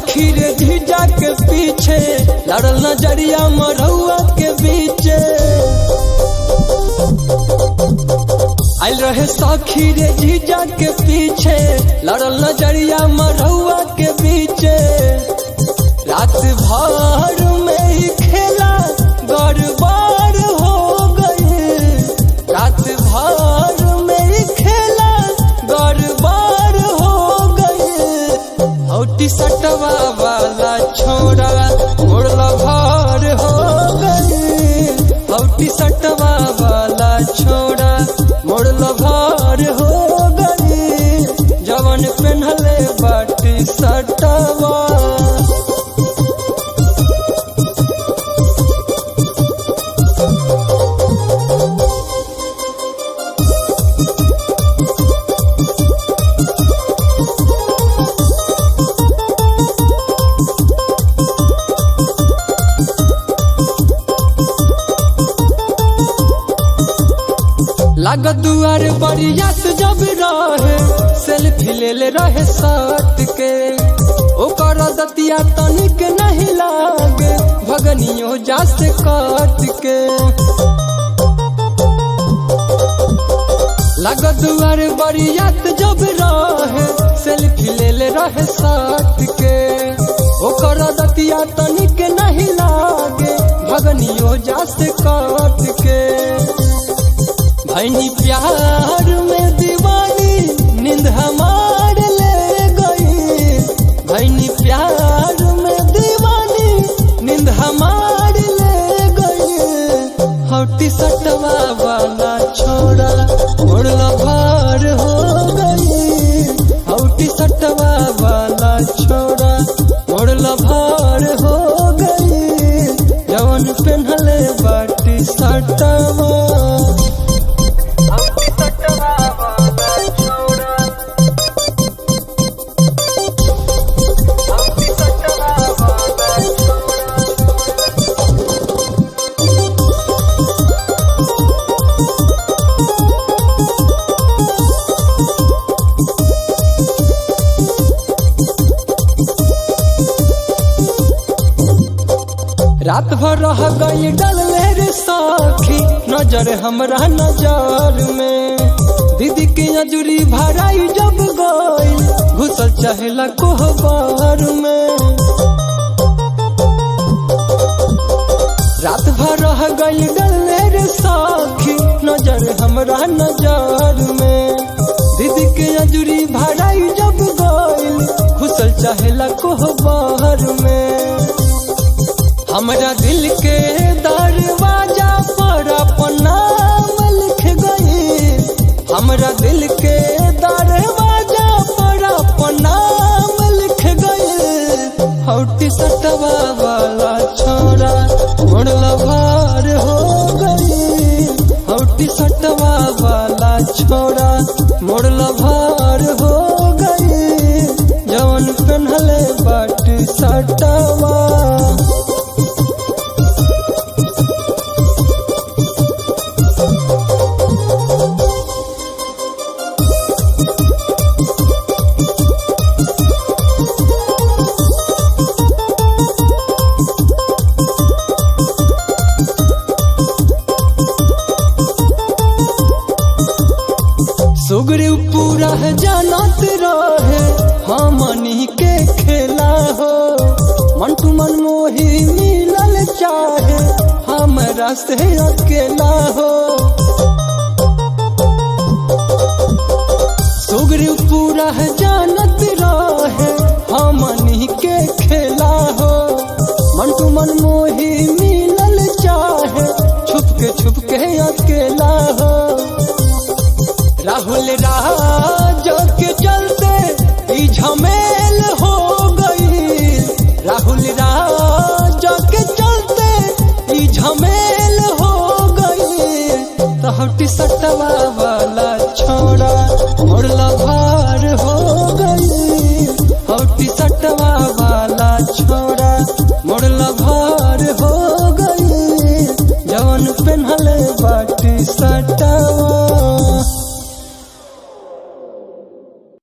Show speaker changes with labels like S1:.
S1: सखी रे जीजा के पीछे लड़ल नजरिया मरहुआ के बीचे आइल रहे सखी रे जीजा के पीछे लड़ल नजरिया मरहुआ के बीचे रात भर में ही खेला गड़बड़ हो गई रात भर में ही खेला गड़बड़ हो गई हौटी सटवा वाला छोड़ा मुड़ला भर हो गई हौटी सटवा वाला छोड़ा मुड़ला भर हो गई जवन पेन्हले बाटी सटवा लागत दुआर बरियात जब रहे सेल्फी ले ले रहे साथ के ओकर दतिया तनिक नहीं लागे भगनियो जा से काट के लागत दुआर बरियात जब रहे सेल्फी ले ले रहे साथ के ओकर दतिया तनिक नहीं लागे भगनियो जा से काट के भैनी प्यार में दीवानी नींद हमार ले गई भैनी प्यार में दीवानी नींद हमार ले गई हौटी सटवा वाला छोड़ा उड़ला भार हो गई हौटी सटवा वाला छोड़ा उड़ला भार हो गई जवन पेन्हले बाटी सटवा रात भर रह गई डल रे साखी नजर हमरा नजर में दीदी के अजुरी भराई जब गई घुसल चहला कोहबर में रात भर रह गई डल रे साखी नजर हमरा नजर में दीदी के अजुरी भराई जब गई घुसल चहला कोहबर में हमरा दिल के दरवाजा पर अपन नाम लिख गई हमरा दिल के दरवाजा पर अपन नाम लिख गई हौटी सटवा वाला छोरा मुड़ला भार हो गई हौटी सटवा वाला छोरा मुड़ला भार हो गई जवन पेन्हले बाटी सटवा सुगरी पूरा जानत रहे हमनी के खेला हो मन टू मन मोही मिलल चाहे हमरा से अकेला हो सुगरी पूरा जानत रहे हमनी के खेला हो मन टू मन मोही मिलल चाहे छुप के छुप के अकेला हो राहुल राज के चलते ई झमेल हो गई राहुल राज के चलते ई झमेल हो गई तहटी सटवा वाला छोड़ा मुड़ला भार हो गई हौटी सटवा वाला छोड़ा मुड़ला भार हो गई जवन पेन्हले बाटी सटवा